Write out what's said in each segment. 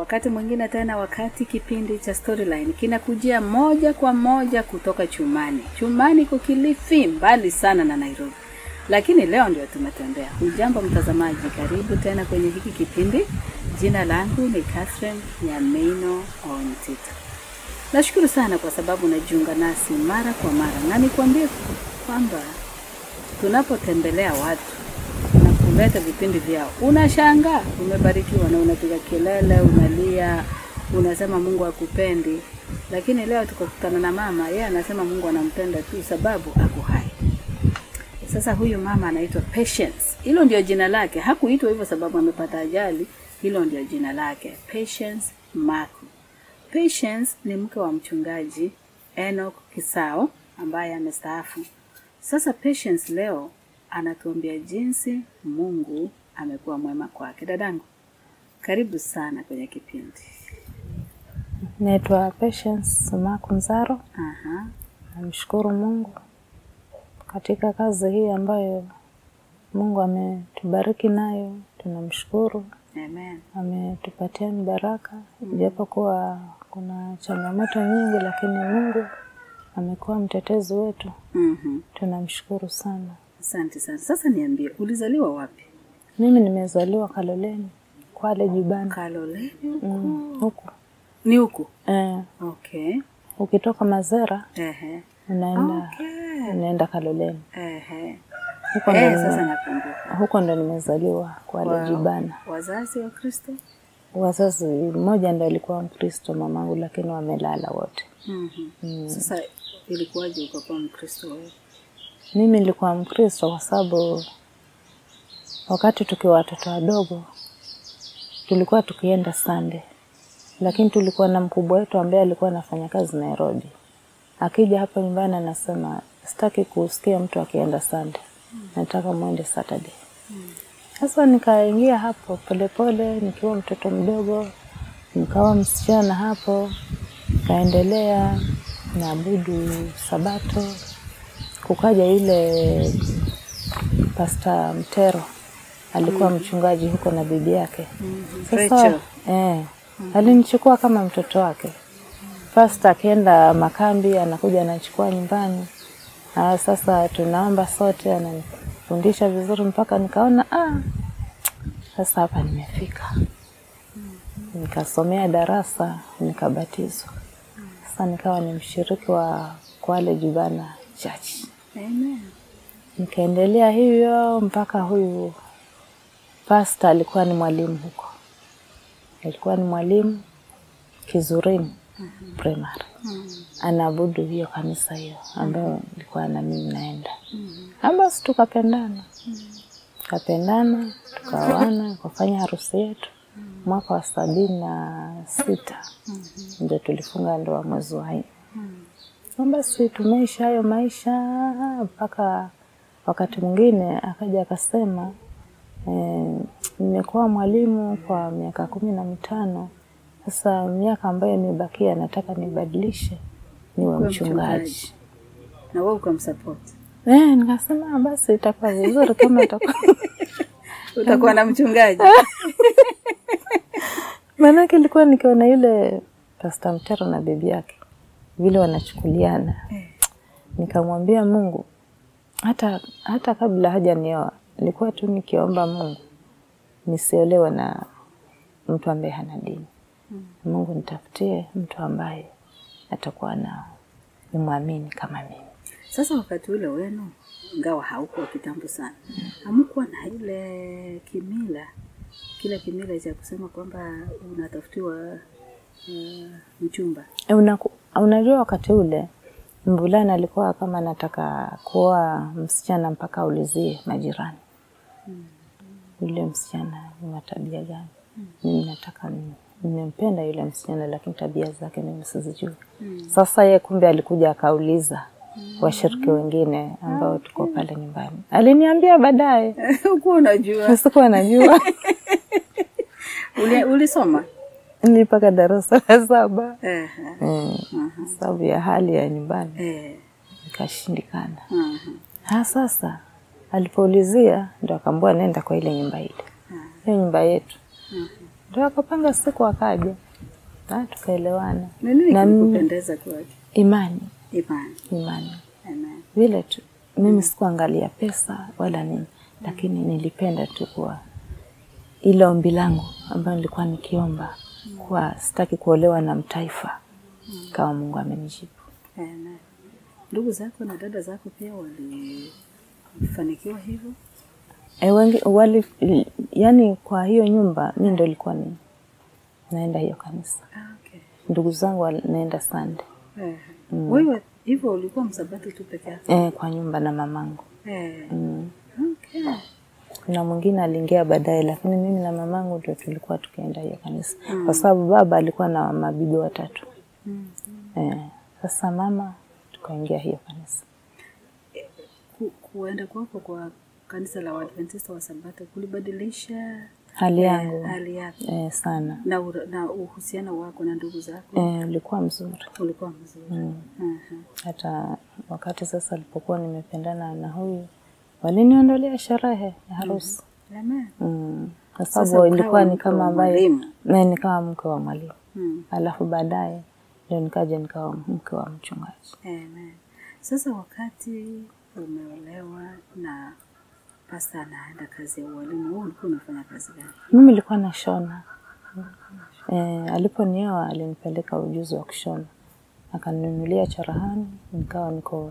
wakati mwingine tena, wakati kipindi cha Storyline kinakujia moja kwa moja kutoka Chumani. Chumani iko Kilifi, mbali sana na Nairobi, lakini leo ndio tumetembea. Hujambo mtazamaji, karibu tena kwenye hiki kipindi. Jina langu ni Catherine Nyamino Ontito. Nashukuru sana kwa sababu unajiunga nasi mara kwa mara, na nikwambie kwamba tunapotembelea watu na kuleta vipindi vyao, unashangaa umebarikiwa na unapiga kelele, unalia, unasema Mungu akupendi. Lakini leo tukakutana na mama, yeye anasema Mungu anampenda tu sababu ako hai. Sasa huyu mama anaitwa Patience, hilo ndio jina lake. Hakuitwa hivyo sababu amepata ajali, hilo ndio jina lake, Patience Maku. Patience ni mke wa mchungaji Enoch Kisao ambaye amestaafu. Sasa Patience leo anatuambia jinsi Mungu amekuwa mwema kwake. Dadangu, karibu sana kwenye kipindi. Naitwa Patience Maku Nzaro. Aha, Namshukuru Mungu katika kazi hii ambayo Mungu ametubariki nayo, tunamshukuru. amen. Ametupatia ni baraka, ijapokuwa kuna changamoto nyingi, lakini Mungu amekuwa mtetezi wetu, Mhm, tunamshukuru sana. asante sana. Sasa niambie, ulizaliwa wapi? Mimi nimezaliwa Kaloleni, Kwale Jibana, Kaloleni mm, huku ni huku? eh, Okay. ukitoka Mazera Ehe. unaenda Okay. unaenda Kaloleni, Ehe. huko ndo Eh, nime- sasa nakumbuka. huko ndo nimezaliwa Kwale Wow. Jibana. Wazazi wa Kristo? Wazazi mmoja ndo alikuwa Mkristo mamangu, lakini wamelala wote. Mhm. Sasa ilikuwaje ukakuwa Mkristo wewe? Mimi nilikuwa Mkristo kwa sababu wakati tukiwa watoto wadogo tulikuwa tukienda Sunday, lakini tulikuwa na mkubwa wetu ambaye alikuwa anafanya kazi Nairobi. Akija hapa nyumbani anasema sitaki kusikia mtu akienda Sunday, nataka mwende Saturday. Sasa nikaingia hapo polepole, nikiwa mtoto mdogo, nikawa msichana hapo, nikaendelea naabudu Sabato. Kukaja yule Pasta Mtero alikuwa mchungaji huko na bibi yake. Sasa Rachel. eh, alinichukua kama mtoto wake. Pasta akienda makambi anakuja anachukua nyumbani. Ah, sasa tunaomba sote, ananifundisha vizuri mpaka nikaona ah, sasa hapa nimefika. Nikasomea darasa nikabatizwa. Sasa nikawa ni mshiriki wa Kwale Jibana Church. Amen. Nikaendelea hivyo mpaka huyu pasta alikuwa ni mwalimu huko, alikuwa ni mwalimu Kizurini primary, anaabudu hiyo kanisa hiyo ambayo nilikuwa na mimi naenda. Na basi tukapendana, tukapendana, tukaoana, tukafanya harusi yetu mwaka wa sabini na sita ndio tulifunga ndoa mwezi wa nne. Na basi tumeisha hayo maisha mpaka wakati mwingine akaja akasema eh, nimekuwa mwalimu kwa miaka kumi na mitano sasa miaka ambayo imebakia nataka nibadilishe niwe Kuwa mchungaji. Na wewe ukamsupport. Eh, nikasema "Ah, basi itakuwa vizuri kama itakuwa Utakuwa na mchungaji. maanake ilikuwa nikiona yule Pasta Mtero na bibi yake vile wanachukuliana, nikamwambia Mungu, hata hata kabla hajanioa nilikuwa tu nikiomba Mungu nisiolewe na mtu ambaye hana dini. Mungu nitafutie mtu ambaye atakuwa na nimwamini kama mimi. Sasa wakati ule wenu, ingawa haukuwa kitambo sana, hamkuwa na ile kimila, kile kimila cha kusema kwamba unatafutiwa uh, mchumba. E, unaku- unajua wakati ule mvulana alikuwa kama anataka kuoa msichana mpaka aulizie majirani yule msichana ni wa tabia gani. Mimi nataka ni- nimempenda yule msichana, lakini tabia zake mimi sizijui. Sasa ye kumbe alikuja akauliza washiriki wengine ambao tuko pale nyumbani, aliniambia baadaye, Hukuwa unajua. sikuwa najua Uli, ulisoma? nilipaka darasa la saba Eh, mm, sababu ya hali ya nyumbani eh, ikashindikana. mhm. Ha, sasa alipoulizia ndo akaambua nenda kwa ile nyumba ile, hiyo nyumba yetu. Ndio akapanga siku akaja, na tukaelewana. Ni nini Na kilikupendeza kwake? Imani, Imani. imani Amen. vile tu. Mimi sikuangalia pesa wala nini, lakini nilipenda tu kuwa ile ombi langu ambayo nilikuwa nikiomba kuwa sitaki kuolewa na mtaifa, kama Mungu amenijibu. Amen. Ndugu zako na dada zako pia walifanikiwa hivyo? E, wengi wali, yani kwa hiyo nyumba mi ndo ilikuwa ni naenda hiyo kanisa, Ah, okay. ndugu zangu wanaenda Sunday Eh. Wewe hivyo ulikuwa msabato tu peke yako? e, kwa nyumba na mamangu Eh. mm. Okay. Kuna mwingine aliingia baadaye, lakini mimi na mamangu ndio tulikuwa tukienda hiyo kanisa kwa sababu baba alikuwa na mabibi watatu Mm. e, sasa mama tukaingia hiyo kanisa. Ku, kuenda kwako kwa kanisa la Waadventista wa Sabato kulibadilisha Hali eh, yangu hali yako e, sana na, ura- na uhusiano wako na ndugu zako e, ulikuwa mzuri ulikuwa mzuri. mm. Aha. hata wakati sasa alipokuwa nimependana na huyu waliniondolea sherehe ya harusi Amen. mm. kwa Sasa sababu ukawa ilikuwa ni mke kama wa ambaye mwalimu. na ni kama mke wa mwalimu Mm. alafu baadaye ndio nikaja nikawa mke wa mchungaji Amen. Sasa wakati umeolewa na pasta anaenda kazi ya ualimu, wewe ulikuwa unafanya kazi gani? mimi nilikuwa nashona e, aliponioa alinipeleka ujuzi wa kushona akaninunulia cherehani nikawa niko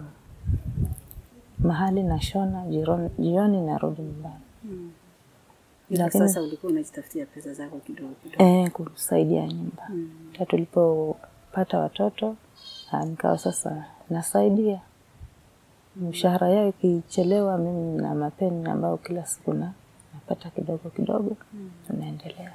mahali nashona jioni, jioni narudi nyumbani Mm. Ila Lakini- sasa ulikuwa unajitafutia pesa zako kidogo kidogo. e, kusaidia nyumba Mm. hata tulipopata watoto ah, nikawa sasa nasaidia mshahara yao ikichelewa mimi na mapeni ambayo kila siku na napata kidogo kidogo tunaendelea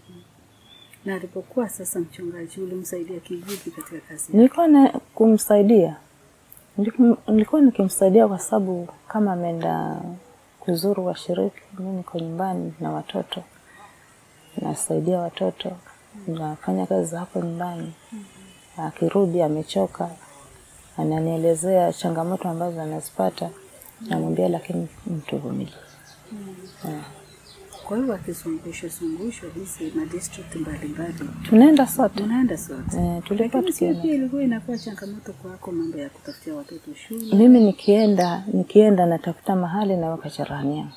Na alipokuwa sasa mchungaji, ulimsaidia kivipi katika kazi yake? nilikuwa na kumsaidia Niliku- nilikuwa nikimsaidia kwa sababu kama ameenda kuzuru washiriki mi niko nyumbani na watoto nasaidia watoto nafanya kazi za hapo nyumbani akirudi amechoka ananielezea changamoto ambazo anazipata namwambia lakini mtuvumilie Eh. Kwa hiyo akizungushwa zungushwa hizi madistrict mbalimbali, tunaenda sote unaenda sote, eh, tulikuwa lakini sio tukienda pia ilikuwa inakuwa changamoto kwako mambo ya kutafutia watoto shule? mimi nikienda nikienda natafuta mahali naweka cherehani yangu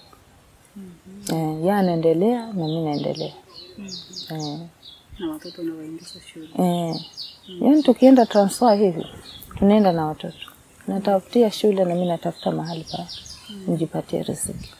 eh, ya anaendelea na mi naendelea eh, na watoto unawaingiza shule. eh, yaani tukienda transfer hivi tunaenda na watoto natafutia shule na mi natafuta mahali pa nijipatie riziki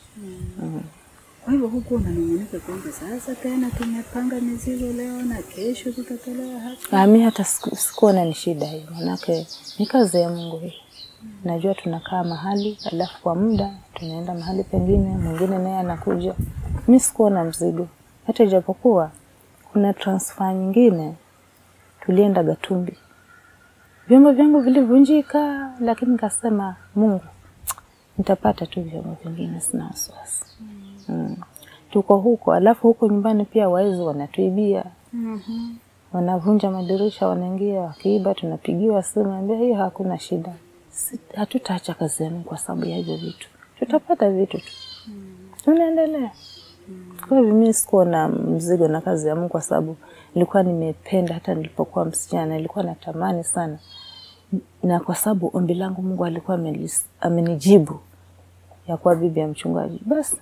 Kwa hivyo huku unanung'unika kwamba sasa tena tumepanga mizigo leo na kesho tutatolewa hapa. Ah, mi hata siku- sikuona ni shida hiyo, manake ni kazi ya Mungu hii. Najua tunakaa mahali alafu kwa muda tunaenda mahali pengine, mwingine naye anakuja. Mi sikuona mzigo, hata ijapokuwa kuna transfer nyingine tulienda Gatumbi, vyombo vyangu vilivunjika, lakini nikasema Mungu, nitapata tu vyombo vingine, sina wasiwasi mm. Tuko huko, alafu huko nyumbani pia waizi wanatuibia Mhm. wanavunja madirisha, wanaingia wakiiba, tunapigiwa simu, ambia hiyo hakuna shida, Si- hatutaacha kazi yenu kwa sababu ya hivyo vitu, tutapata vitu tu, tunaendelea. Kwa hivyo mimi sikuwa na mzigo na kazi ya Mungu kwa sababu nilikuwa nimependa, hata nilipokuwa msichana nilikuwa natamani sana, na kwa sababu ombi langu Mungu alikuwa amelis- amenijibu ya kuwa bibi ya mchungaji, basi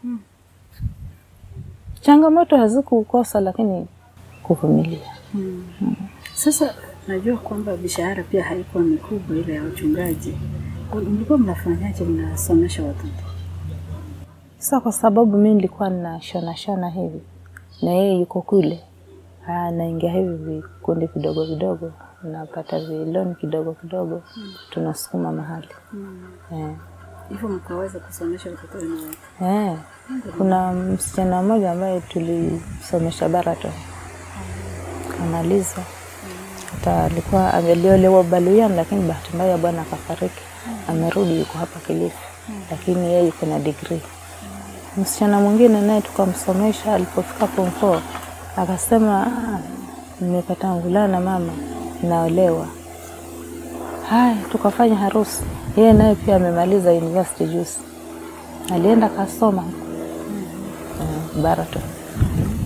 changamoto hazikukosa, lakini kuvumilia. Sasa najua kwamba mishahara pia haikuwa mikubwa ile ya wachungaji. Mlikuwa mnafanyaje? Mnasomesha watoto? Sasa kwa sababu mi nilikuwa na shona shona hivi na yeye yuko kule, Ah, naingia hivi vikundi vidogo vidogo, napata viloni kidogo kidogo, tunasukuma mahali eh. Hivyo mkaweza kusomesha watoto wenu wote? Eh. Kuna msichana mmoja ambaye tulisomesha Baraton kamaliza, hata alikuwa aliolewa Baluyan, lakini bahati mbaya bwana akafariki, amerudi yuko hapa Kilifi, lakini yeye yuko na degree. Msichana mwingine naye tukamsomesha, alipofika form four akasema "Ah, nimepata mvulana mama, naolewa. Haya, tukafanya harusi. Yeye naye pia amemaliza university juzi, alienda kasoma huko eh, Baraton.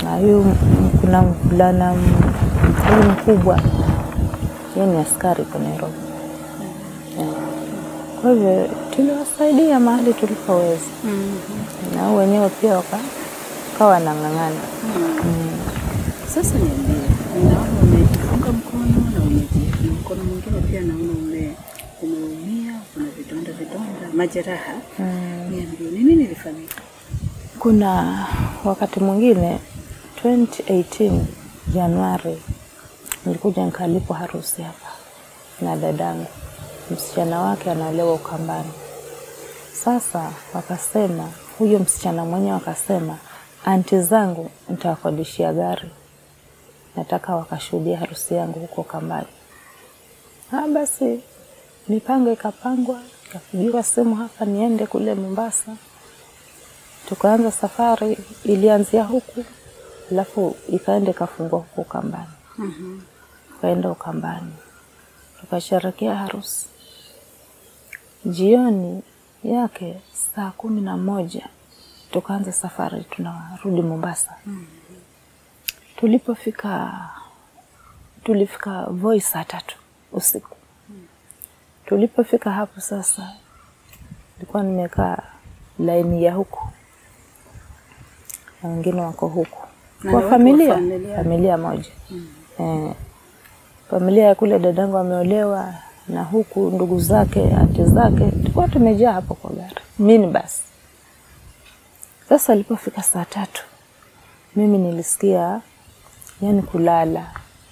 na huyu m- kuna mvulana m- huyu mkubwa, yeye ni askari kwa Nairobi. Eh. Kwa hivyo tuliwasaidia mahali tulipoweza, na hao wenyewe pia waka kawa wanang'ang'ana. Sasa niambie, ninaona umejifunga mkono na umeji mkono mwingine pia naona ume umeumia, kuna vidonda vidonda, majeraha. Niambie, ni nini ilifanyika? Kuna wakati mwingine 2018 Januari nilikuja nikaalikwa harusi hapa na dadangu, msichana wake anaolewa Ukambani. Sasa wakasema, huyo msichana mwenyewe akasema, anti zangu nitawakodishia gari, nataka wakashuhudia harusi yangu huko Ukambani. Ah, basi mipango ikapangwa, ikapigiwa simu hapa niende kule Mombasa tukaanza safari, ilianzia huku alafu ikaenda ikafungua huku Ukambani. Tukaenda Ukambani tukasherekea harusi. Jioni yake saa kumi na moja tukaanza safari, tunarudi Mombasa. Tulipofika tulifika Voi saa tatu usiku. Tulipofika hapo sasa, nilikuwa nimekaa laini ya huku na wengine wako huku Na kwa ni watu wa familia familia? familia moja eh, familia ya kule dadangu ameolewa na huku ndugu zake anti zake, tulikuwa tumejaa hapo kwa gari mini basi. Sasa alipofika saa tatu, mimi nilisikia yani kulala.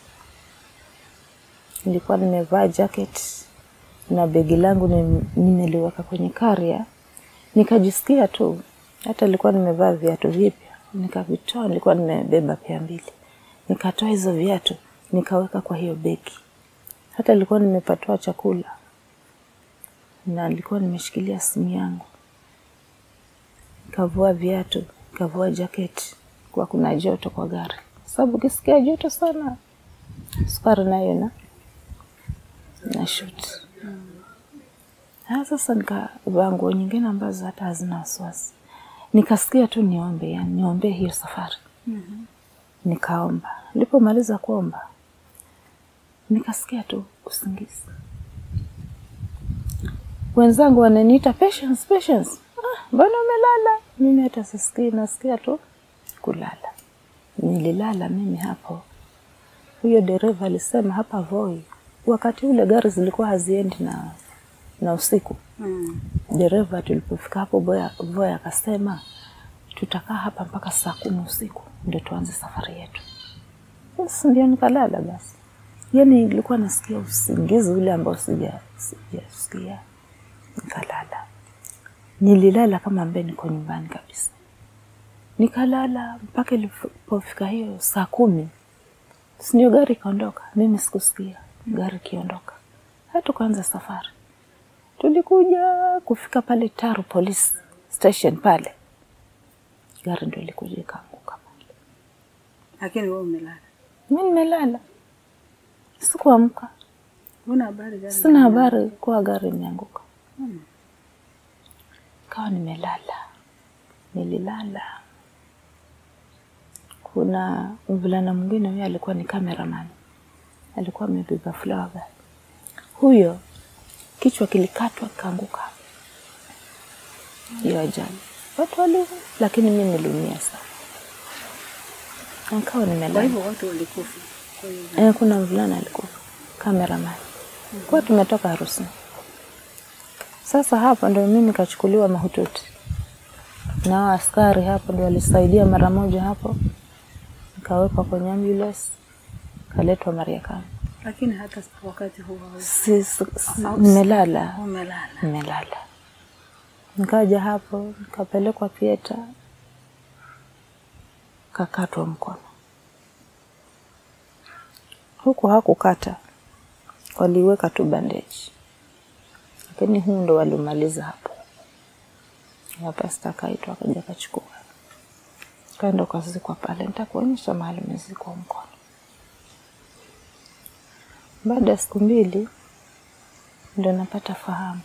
Nilikuwa nimevaa jacket na begi langu nim- nimeliweka kwenye karia, nikajisikia tu, hata nilikuwa nimevaa viatu vipya, nikavitoa, nilikuwa nimebeba pia mbili, nikatoa hizo viatu nikaweka kwa hiyo begi. Hata nilikuwa nimepatiwa chakula na nilikuwa nimeshikilia simu yangu, nikavua viatu, nikavua jaketi kwa kuna joto kwa gari, sababu ukisikia joto sana sukari nayo na na shoot. Ah, sasa nikavaa nguo nyingine ambazo hata hazina wasiwasi, nikasikia tu niombe, yani niombe hiyo safari. Nikaomba, nilipomaliza kuomba nikasikia tu usingizi. Wenzangu wananiita patience, patience. Ah, mbona umelala? Mimi hata sisikii, nasikia tu kulala. Nililala mimi hapo. Huyo dereva alisema hapa Voi, wakati ule gari zilikuwa haziendi na na usiku. Mm. Dereva tulipofika hapo Voi, Voi akasema tutakaa hapa mpaka saa kumi usiku ndio tuanze safari yetu. Basi ndio nikalala basi. Yani nilikuwa nasikia usingizi ule ambao sija sijasikia, nikalala. Nililala kama ambaye niko nyumbani kabisa, nikalala mpaka ilipofika hiyo saa kumi, si ndio gari ikaondoka. Mimi sikusikia gari ikiondoka, hata tukaanza safari. Tulikuja kufika pale Taru police station pale, gari ndio ilikuja ikaanguka pale. Lakini wewe umelala. Mi nimelala, sikuamka, Huna habari gani? sina habari kuwa gari imeanguka. Kawa nimelala, nililala. Kuna mvulana mwingine, huyo alikuwa ni cameraman, alikuwa amebeba flower bag. Huyo kichwa kilikatwa kikaanguka hiyo ajali, watu waliumia, lakini mi niliumia sana. Nikawa Kwa nimelala hivyo watu walikufa. Kwa hiyo Eh, kuna mvulana alikufa cameraman. Kwa tumetoka harusini. Sasa hapo ndio mimi kachukuliwa mahututi na hao askari hapo ndio walisaidia mara moja hapo, nikawekwa kwenye ambulance, kaletwa Mariakani. lakini hata wakati huo hausi- Si, si, si, nimelala umelala. nimelala, nikaja hapo nikapelekwa theater, kakatwa mkono huku hakukata, waliweka tu bandeji, lakini huu ndo walimaliza hapo. Na pasta akaitwa akaja akachukua, kaenda ukazikwa pale. Nitakuonyesha mahali umezikwa mkono. Baada ya siku mbili ndo napata fahamu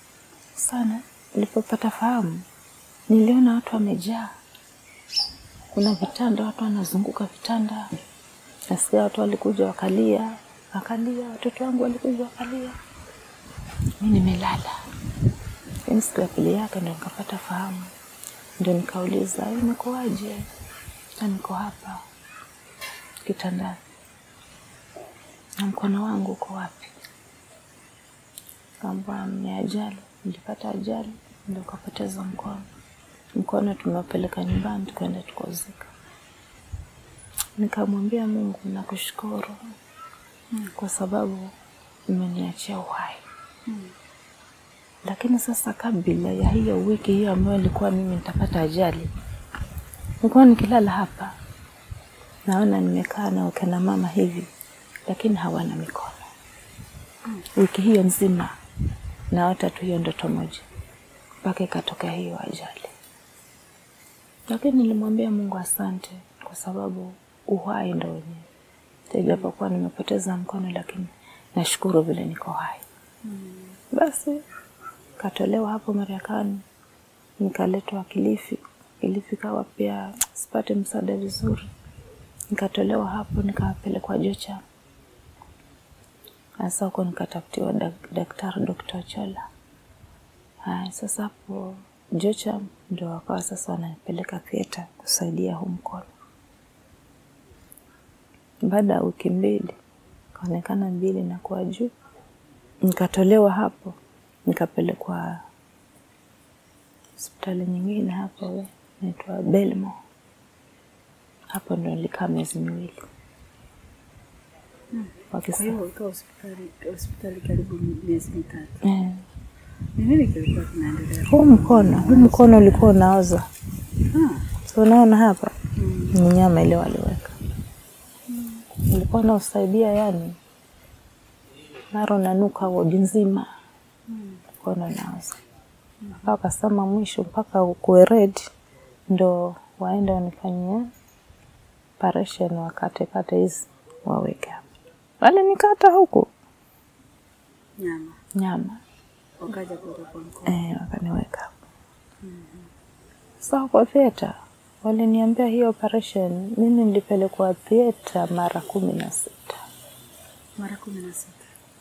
sana. Nilipopata fahamu, niliona watu wamejaa kuna vitanda, watu wanazunguka vitanda. Nasikia watu walikuja wakalia, wakalia, watoto wangu walikuja wakalia, mi nimelala. Lakini siku ya pili yake ndo nikapata fahamu, ndio nikauliza imekuwaje? Na niko hapa kitandani na mkono wangu uko wapi? Kaambia ni ajali, nilipata ajali ndio kapoteza mkono. Mkono tumepeleka nyumbani tukaenda tukauzika. Nikamwambia Mungu, nakushukuru kwa sababu umeniachia uhai. Lakini sasa, kabla ya hiyo wiki hiyo ambayo ilikuwa mimi nitapata ajali, nilikuwa nikilala hapa, naona nimekaa na wakina mama hivi, lakini hawana mikono. Wiki hiyo nzima naota tu hiyo ndoto moja mpaka ikatokea hiyo ajali. Lakini nilimwambia Mungu asante, kwa sababu uhai ndo wenyewe. Ijapokuwa nimepoteza mkono, lakini nashukuru vile niko hai. Basi katolewa hapo Marekani, nikaletwa Kilifi. Kilifi kawa pia sipate msaada vizuri, nikatolewa hapo nikapelekwa Jocha. Sasa huko nikatafutiwa dak- daktari Dr. Chola. Haya, sasa hapo Jocha ndo wakawa sasa wananipeleka theater kusaidia huu mkono. Baada ya wiki mbili kaonekana mbili na kuwa juu, nikatolewa hapo nikapelekwa hospitali nyingine hapo naitwa Belmo. Hapo ndo nilikaa miezi miwili Kwa wakisa hiyo ukaa hospitali hospitali karibu miezi mitatu. eh. Ni nini kilikuwa kinaendelea? Huu mkono huu mkono ulikuwa unaoza, Ah, so unaona hapa mm, ni nyama ile waliweka, ulikuwa unausaidia yani, mara unanuka wodi nzima, mkono unaoza mpaka wakasema mwisho mpaka ukuwe red ndo waende wanifanyia operation wakatekate hizi waweke hapa. Walinikata huku nyama nyama wakaja kuweka kwa mkono. eh, wakaniweka hapo. Sasa huko theater waliniambia hii operation, mimi nilipelekwa theater mara kumi na sita. Mara kumi na sita.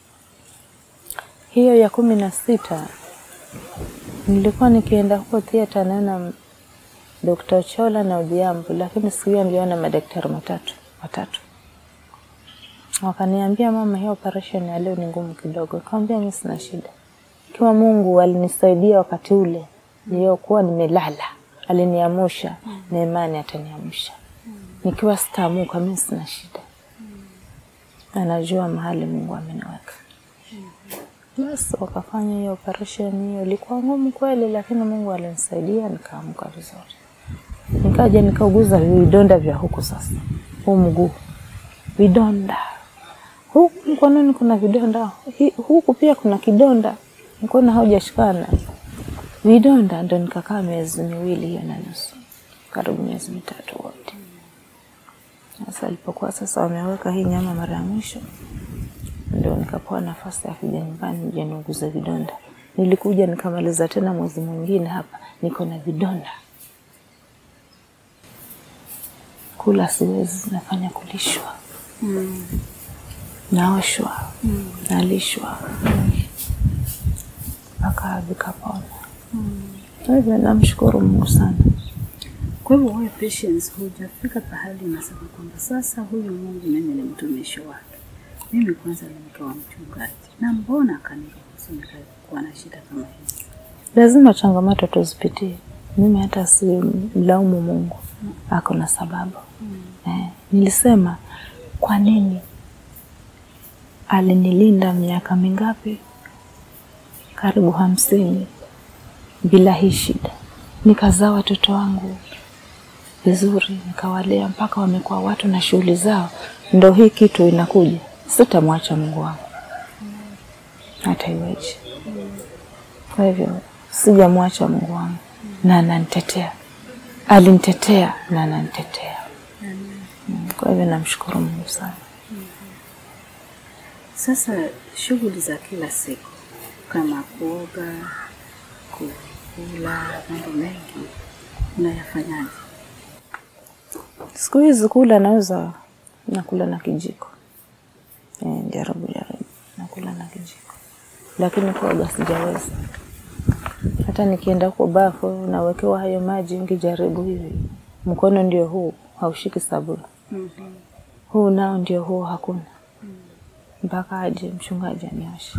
Hiyo ya kumi na sita nilikuwa nikienda huko theater naona Dr. Chola na Odhiambo, lakini siku hiyo niliona madaktari matatu watatu. Wakaniambia mama, hii operation ya leo ni ngumu kidogo. Nikamwambia mimi sina shida, ikiwa Mungu alinisaidia wakati ule niliyokuwa nimelala, aliniamusha na imani ataniamsha. Nikiwa sitaamuka, mimi sina shida, anajua mahali Mungu ameniweka. Basi wakafanya hiyo operation. Hiyo ilikuwa ngumu kweli, lakini Mungu alinisaidia nikaamka vizuri. Nikaja nikauguza vidonda vya huku sasa, huu mguu vidonda, huku mkononi kuna vidonda, hi- huku pia kuna kidonda, mkono haujashikana, vidonda. Ndo nikakaa miezi miwili hiyo na nusu, karibu miezi mitatu wote. Sasa alipokuwa sasa wameweka hii nyama mara ya mwisho, ndio nikapewa nafasi ya kuja nyumbani nije niuguze vidonda. Nilikuja nikamaliza tena mwezi mwingine hapa, niko na vidonda, kula siwezi, nafanya kulishwa, Mm. naoshwa, nalishwa mpaka vikapona. Kwa hivyo namshukuru Mungu sana. Kwa hivyo wewe patience, hujafika pahali unasema kwamba sasa huyu Mungu mimi ni mtumishi wake, mimi kwanza nikawa mchungaji, na mbona akaniruhusu nikakuwa na shida kama hizi? Lazima changamoto tuzipitie. Mimi hata si mlaumu Mungu, ako na sababu eh. Nilisema kwa nini alinilinda miaka mingapi, karibu hamsini bila hii shida, nikazaa watoto wangu vizuri, nikawalea mpaka wamekuwa watu na shughuli zao, ndo hii kitu inakuja. Sitamwacha Mungu wangu hata iweje. Kwa hivyo sijamwacha Mungu wangu na ananitetea, alinitetea na ananitetea. Mm, Kwa hivyo namshukuru Mungu sana. Sasa shughuli za kila siku kama kuoga, kukula, mambo mengi unayafanyaje? Siku hizi kula naweza nakula na kijiko. Eh, jaribu jaribu nakula na kijiko, lakini kuoga sijaweza. Hata nikienda huko bafu nawekewa hayo maji, ngijaribu hivi, mkono ndio huu haushiki sabuni, Mhm. huu nao ndio huu hakuna, mpaka aje mchungaji anioshe,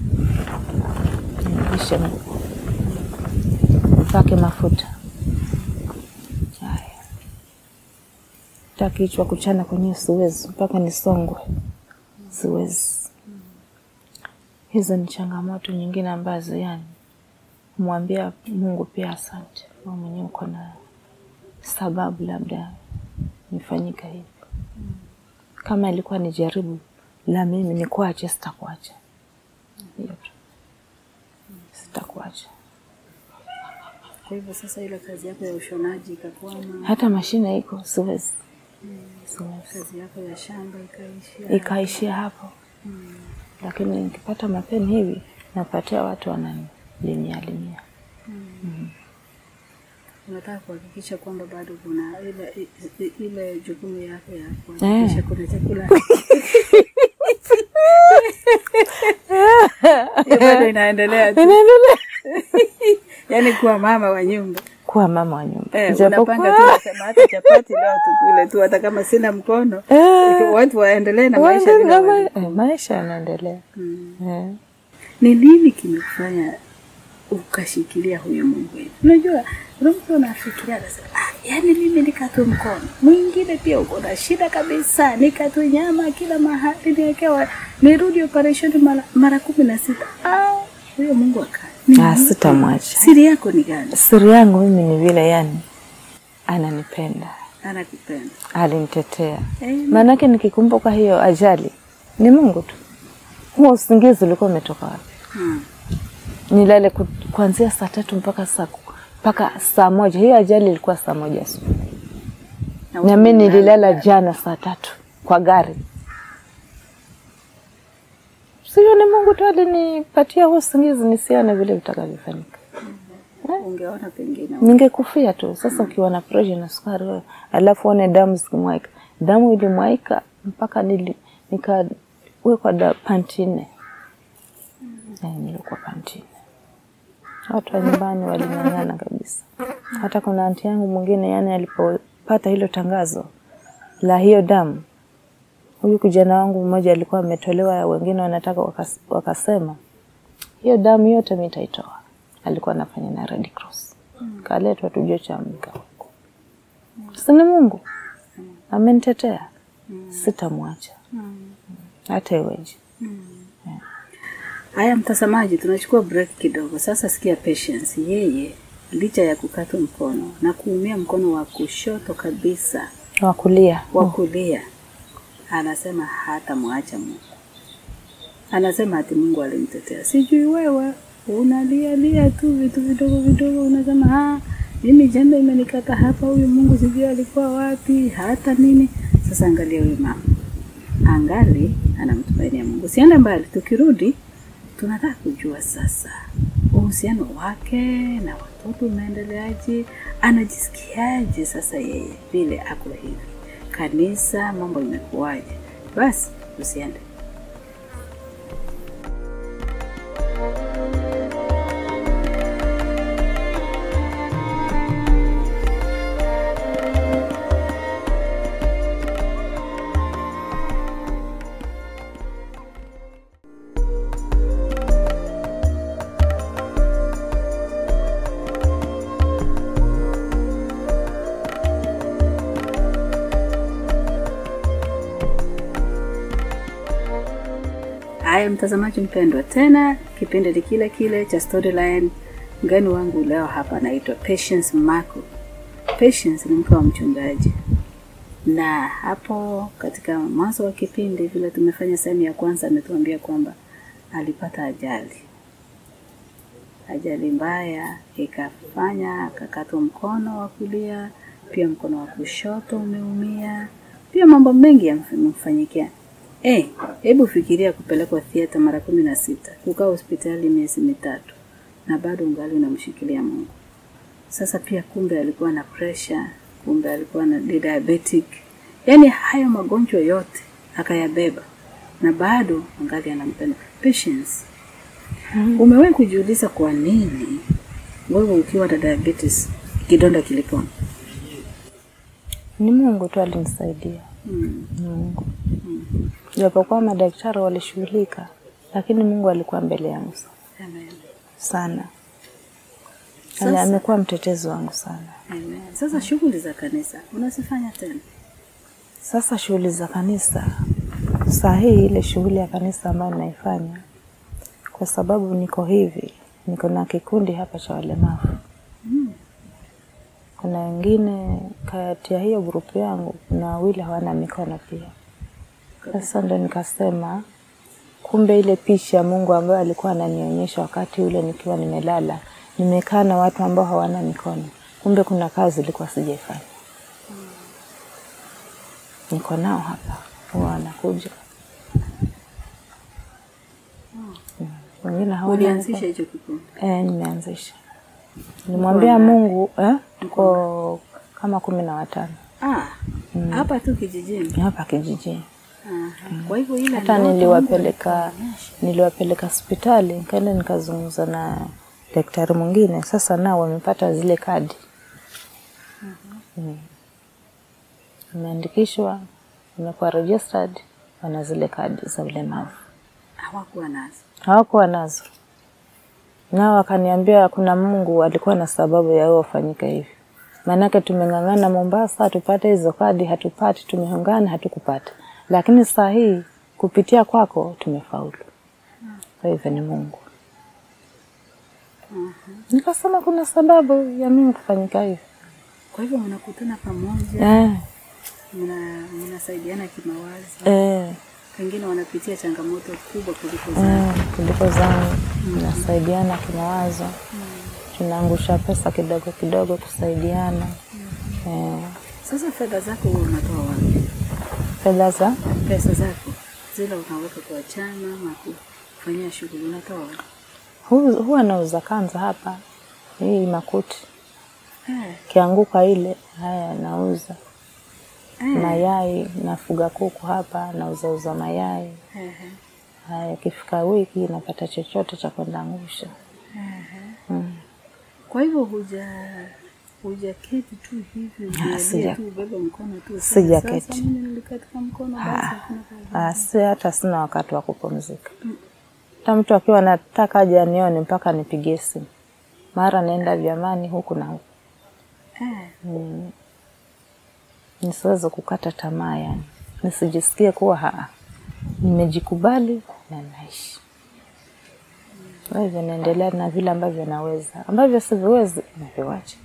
nivishe nguo, mpake mafuta. Haya, hata kichwa kuchana kwenyewe siwezi, mpaka nisongwe, siwezi. Hizo ni changamoto nyingine ambazo yani mwambia Mungu pia asante, wewe mwenyewe uko na sababu labda nifanyika hivi. Kama ilikuwa ni jaribu la mimi nikuache, sitakuacha. Hiyo tu, sitakuacha. Kwa hivyo sasa ile kazi yako ya ushonaji ikakwama, Hata mashine iko, siwezi, siwezi. kazi yako ya shamba ikaishia. Ikaishia hapo, lakini nikipata mapeni hivi napatia watu wananilimia limia. Unataka kuhakikisha kwamba bado kuna ile i- i- ile jukumu yako ya kuhakikisha kuna chakula Hiyo bado inaendelea tu, yaani kuwa mama wa nyumba Kuwa mama wa nyumba, eh, Ijapokuwa- unapanga tu unasema hata chapati leo tukule tu, hata kama sina mkono Eh, watu waendelee na maisha waende vile na wali- ma- eh, maisha yanaendelea. Mm. Eh. Ni nini kimekufanya ukashikilia huyu Mungu wetu? Unajua, kuna mtu anafikiria anasema, ah, yaani mimi nikatwe mkono, mwingine pia uko na shida kabisa, nikatwe nyama kila mahali, niekewa nirudi operation mara, mara kumi na sita. Ah, huyo Mungu akaa Ni Ah, nini? sitamwacha. Siri yako ni gani? Siri yangu mimi ni vile, yani ananipenda, Anakupenda alinitetea. Eh, Maanake nikikumbuka hiyo ajali, ni Mungu tu. Huo usingizi ulikuwa umetoka wapi? hmm. Nilale ku- kuanzia saa tatu mpaka saa ku- mpaka saa moja. Hiyo ajali ilikuwa saa moja asubuhi, Na na wewe mimi unalala. nililala jana saa tatu kwa gari. Sio, ni Mungu tu alinipatia huo usingizi nisione vile vitakavyofanyika. ungeona pengine ningekufia tu. Sasa ukiwa na presha na sukari wewe, alafu one damu zikimwaika, damu ilimwaika mpaka nili, nikawekwa da panti nne. Eh, nilikuwa panti nne. Watu wa nyumbani waling'ang'ana kabisa. Hata kuna anti yangu mwingine, yani alipopata hilo tangazo la hiyo damu, huyu kijana wangu mmoja alikuwa ametolewa, wengine wanataka wakas, wakasema hiyo damu yote mi nitaitoa. Alikuwa anafanya na Red Cross, kaletwa tujue cha mka huko. Sini Mungu amenitetea, sitamwacha hata iweje. Haya, mtazamaji, tunachukua break kidogo sasa. Sikia Patience, yeye licha ya kukatwa mkono na kuumia mkono wa kushoto kabisa, Wakulia wa kulia, anasema hata mwacha Mungu. Anasema ati Mungu alimtetea. Sijui wewe unalia lia tu vitu vidogo vidogo, unasema ah, mimi jembe imenikata hapa, huyu Mungu sijui alikuwa wapi, hata nini. Sasa angalia huyu mama, angali anamtumainia Mungu. Siende mbali, tukirudi tunataka kujua sasa uhusiano wake na watoto unaendeleaje, anajisikiaje sasa yeye vile ako hivi, kanisa mambo imekuwaje? Basi usiende. Haya, mtazamaji mpendwa, tena kipindi ni kile kile cha Storyline. Mgeni wangu leo hapa anaitwa Patience Marco. Patience ni mke wa mchungaji, na hapo katika mwanzo wa kipindi vile tumefanya sehemu ya kwanza, ametuambia kwamba alipata ajali, ajali mbaya ikafanya akakatwa mkono wa kulia, pia mkono wa kushoto umeumia, pia mambo mengi yamemfanyikia. Eh, hebu fikiria kupelekwa theater mara kumi na sita, kukaa hospitali miezi mitatu na bado ungali unamshikilia Mungu. Sasa pia kumbe alikuwa na pressure kumbe alikuwa na ni diabetic. Yaani hayo magonjwa yote akayabeba na bado angali anampenda. Patience. Umewahi kujiuliza kwa nini wewe ukiwa na diabetes kidonda kilipona? Ni Mungu tu alinisaidia. Mm. Mungu. Japokuwa madaktari walishughulika, lakini Mungu alikuwa mbele yangu Amen. sana. Sasa- Sasa, amekuwa mtetezi wangu sana. Amen. Sasa shughuli za kanisa unazifanya tena? Sasa shughuli za kanisa, saa hii ile shughuli ya kanisa ambayo naifanya, kwa sababu niko hivi, niko na kikundi hapa cha walemavu. Kuna wengine kati ya hiyo grupu yangu, kuna wawili hawana mikono pia. Sasa ndo nikasema kumbe ile picha ya Mungu ambayo alikuwa ananionyesha wakati ule nikiwa nimelala, nimekaa na watu ambao hawana mikono, kumbe kuna kazi ilikuwa sijaifanya. Niko nao hapa, huwa wanakuja Mm. wengine hawana Ulianzisha mikono. hicho kikundi? Eh, nimeanzisha. Nimwambia Mungu eh, tuko kama kumi na watano Ah, hapa tu kijijini. hapa kijijini. Aha. Kwa hivyo ile hata ndoto niliwapeleka alikuonyesha. niliwapeleka hospitali nikaenda nikazungumza na daktari mwingine sasa nao wamepata zile kadi Mm. wameandikishwa wamekuwa registered wana zile kadi za ulemavu hawakuwa nazo. hawakuwa nazo nao wakaniambia kuna mungu alikuwa na sababu ya wewe ufanyike hivi maanake tumeng'ang'ana mombasa tupate hizo kadi hatupati tumeungana hatukupata lakini saa hii kupitia kwako tumefaulu kwa hivyo ni mungu nikasema kuna sababu ya mimi kufanyika hivi Kwa hivyo mnakutana pamoja, eh, mna mnasaidiana kimawazo, eh, pengine wanapitia changamoto kubwa kuliko zao. eh, kuliko zangu tunasaidiana kimawazo tunaangusha pesa kidogo kidogo kusaidiana eh, Sasa fedha zako wewe unatoa wapi? fedha za Pesa zako zile unaweka kwa chama ama kufanyia shughuli unatoa wapi? hu- huwa nauza kanza hapa hii makuti Eh, kianguka ile haya nauza eh, mayai nafuga kuku hapa nauzauza mayai eh, eh, haya ikifika wiki napata chochote cha kwenda angusha eh. Kwa hivyo huja hujaketi tu hivi ujialie sija- tu ubebe mkono tu useme, sijaketi. Sasa mimi nilikatika mkono basi hakuna kazi. Ah, si hata sina wakati wa kupumzika hata mtu akiwa nataka aje anione mpaka nipigie simu mara naenda vyamani huku na huku Eh, nisiweze kukata tamaa yani nisijisikie kuwa haa nimejikubali na naishi kwa hivyo naendelea na vile ambavyo naweza ambavyo siviwezi naviwacha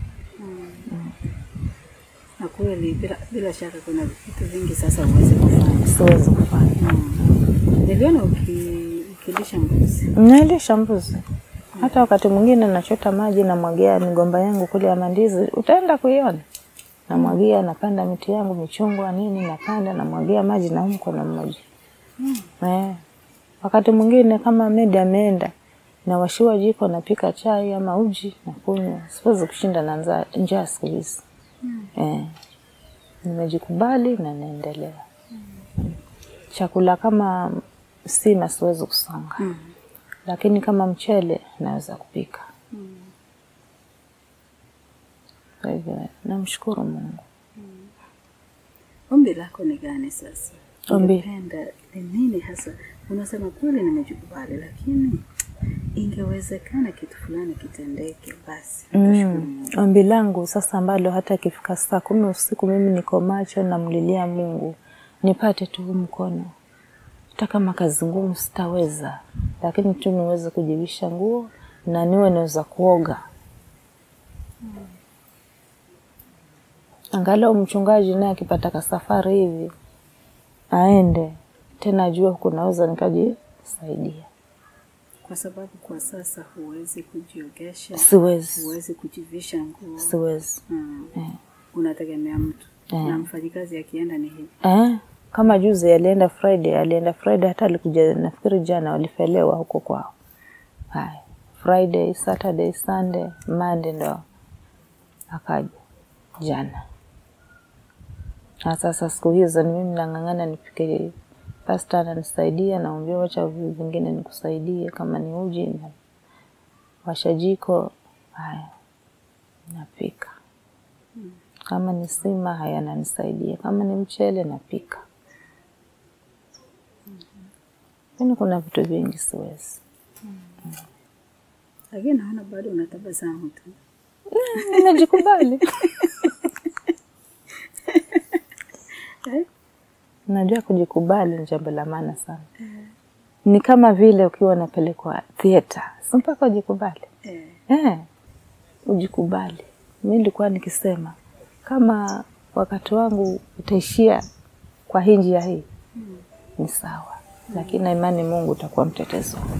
na kweli bila, bila shaka kuna vitu vingi sasa uweze kufanya. siwezi kufanya Mm. Niliona uki, ukilisha mbuzi. nailisha mbuzi hata wakati mwingine nachota maji namwagia migomba yangu kule ya mandizi utaenda kuiona namwagia napanda miti yangu michungwa nini napanda namwagia maji na huu mkono mmoja eh. wakati mwingine kama medi ameenda nawashiwa jiko napika chai ama uji na kunywa siwezi kushinda na nza- njaa siku hizi eh. nimejikubali na naendelea chakula kama sima siwezi kusonga Mm. lakini kama mchele naweza kupika. Kwa hivyo namshukuru Mungu. Ombi lako ni gani sasa? Ombi. Ungependa ni nini hasa? Unasema kweli nimejikubali, lakini ingewezekana kitu fulani kitendeke, basi utashukuru Mm. Mungu. Ombi langu sasa ambalo hata ikifika saa kumi usiku mimi niko macho namlilia Mungu nipate tu huu mkono, hata kama kazi ngumu sitaweza, lakini tu niweze kujivisha nguo na niwe naweza kuoga angalau mchungaji naye akipata kasafari hivi aende tena, ajue huku naweza nikajisaidia. Kwa sababu kwa sasa huwezi kujiogesha, Siwezi, huwezi kujivisha nguo siwezi mm. eh. Unategemea mtu Eh. na mfanyikazi akienda ni hivi Eh, kama juzi alienda Friday, alienda Friday hata alikuja nafikiri jana walifelewa huko kwao. Haya. Friday, Saturday, Sunday, Monday ndo akaja jana. Na sasa siku hizo ni mimi nang'ang'ana nipike, pasta ananisaidia, naambia wacha vitu vingine nikusaidie, kama ni uji na washa jiko, haya napika. Kama ni sima, haya ananisaidia, kama ni mchele napika. Lakini kuna vitu vingi siwezi. Lakini naona bado unatabasamu tu. Najikubali. Eh? Najua kujikubali ni jambo la maana sana. Ni kama vile ukiwa unapelekwa theater, si mpaka ujikubali. Eh. Eh, ujikubali. Mi nilikuwa nikisema kama wakati wangu utaishia kwa hii njia hii ni sawa, lakini na imani Mungu utakuwa mtetezi wangu.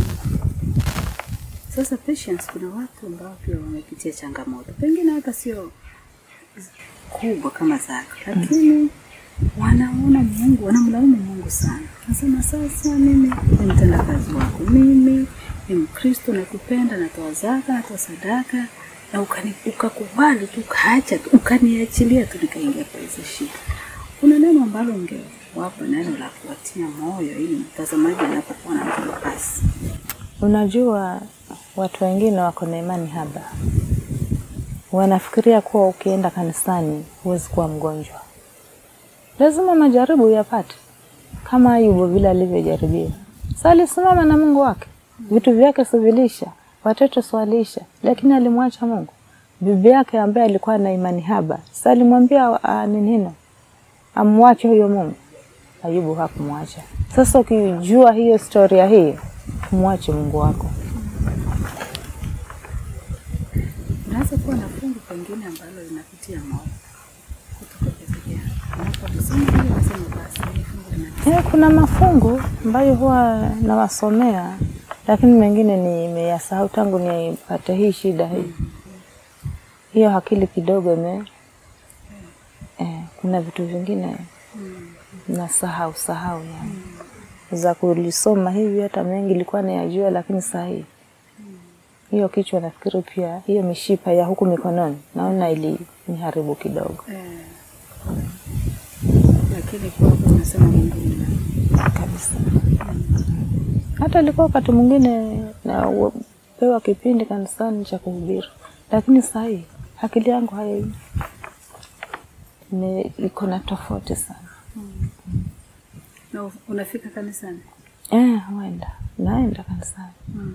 Sasa Patience, kuna watu ambao pia wamepitia changamoto, pengine hata sio kubwa kama zako, lakini wanaona Mungu, wanamlaumu Mungu sana. Nasema sasa, mimi ni mtendakazi wako, mimi ni Mkristo, nakupenda, natoa zaka, natoa sadaka, na ukani, ukakubali tu, ukaacha tu, ukaniachilia tu, nikaingia kwa hizo shida. Kuna neno ambalo ungewapa, neno la kuwatia moyo, ili mtazamaji anapokuwa na nafasi Unajua, watu wengine wako na imani haba, wanafikiria kuwa ukienda kanisani huwezi kuwa mgonjwa. Lazima majaribu yapate, kama Ayubu vile alivyojaribiwa. Sa alisimama na Mungu wake, vitu vyake sivilisha, watoto swalisha, lakini alimwacha Mungu. Bibi yake ambaye alikuwa na imani haba, sa alimwambia ah, nini hino amwache huyo Mungu. Ayubu hakumwacha. Sasa ukijua hiyo historia hii, mwache Mungu wako. Unaweza kuwa na fungu pengine ambalo linakutia moyo kutoka kwa Biblia. Unapolisoma hili unasema basi hili fungu lina Eh, kuna mafungu ambayo huwa nawasomea, lakini mengine nimeyasahau tangu nipate hii shida hii. Hiyo akili kidogo ime eh, kuna vitu vingine nasahau sahau yani za kulisoma hivi, hata mengi ilikuwa nayajua, lakini saa hii hiyo kichwa nafikiri pia hiyo mishipa ya huku mikononi naona iliniharibu kidogo eh, lakini kwako unasema Mungu ni nani? kabisa. Hata ilikuwa wakati mwingine napewa kipindi kanisani cha kuhubiri, lakini saa hii akili yangu hai ni- iko na tofauti sana. na unafika kanisani Eh, huenda naenda kanisani,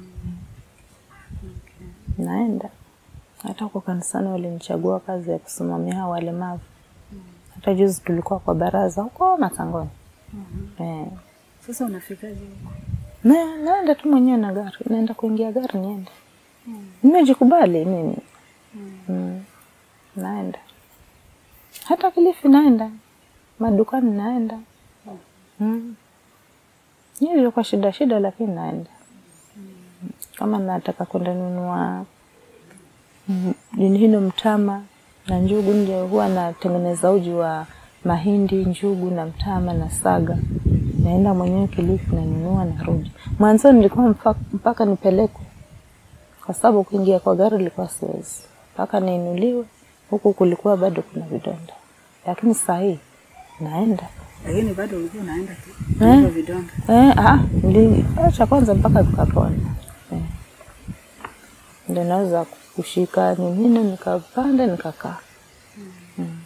naenda hata huko kanisani walinichagua kazi ya kusimamia hao walemavu. Hata juzi tulikuwa kwa baraza huko Matangoni. Eh, sasa unafikaje huko na naenda tu mwenyewe na gari, naenda kuingia gari niende. Nimejikubali mimi mm. Naenda hata Kilifi naenda, madukani naenda mm. Hiyo kwa shida shida, lakini naenda kama nataka kwenda nunua mm, nini hino mtama na njugu, nje huwa natengeneza uji wa mahindi, njugu na mtama na saga, naenda mwenyewe Kilifi nanunua, narudi. Mwanzo nilikuwa mpaka, mpaka nipelekwe, kwa sababu kuingia kwa gari ilikuwa siwezi, mpaka niinuliwe. Huku kulikuwa bado kuna vidonda, lakini saa hii naenda lakini bado ulikuwa unaenda tu Eh. hivyo vidonda Eh, ah, niliacha kwanza mpaka vikapona. Eh. Ndio naweza kushika ningine nikapanda nikakaa. Mm.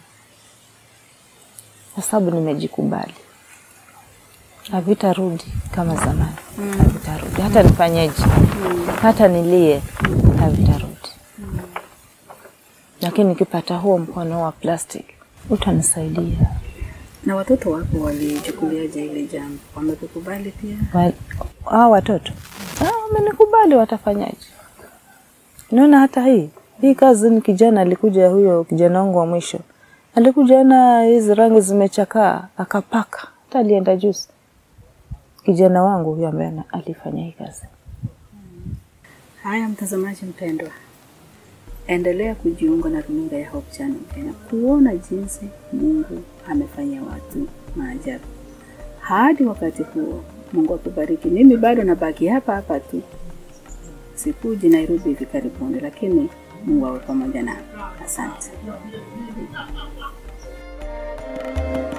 Kwa sababu nimejikubali. Havitarudi kama zamani. Havitarudi. Hata nifanyeje? Hata nilie havitarudi. Lakini nikipata huo mkono wa plastic utanisaidia. na watoto wako walichukuliaje ile jambo wamekukubali pia Wa- hawa watoto Ah, wamenikubali, watafanyaje? Naona hata hii hii kazi, ni kijana alikuja, huyo kijana wangu wa mwisho alikuja na hizi rangi zimechakaa, akapaka, hata alienda juzi. Kijana wangu huyo ambaye ana- alifanya hii kazi. Haya, mtazamaji mpendwa, endelea kujiunga na runinga ya Hope Channel Kenya kuona jinsi Mungu amefanyia watu maajabu. Hadi wakati huo, Mungu akubariki. Mimi bado nabaki hapa hapa tu, sikuji Nairobi hivi karibuni, lakini Mungu awe pamoja nami. Asante. Bye.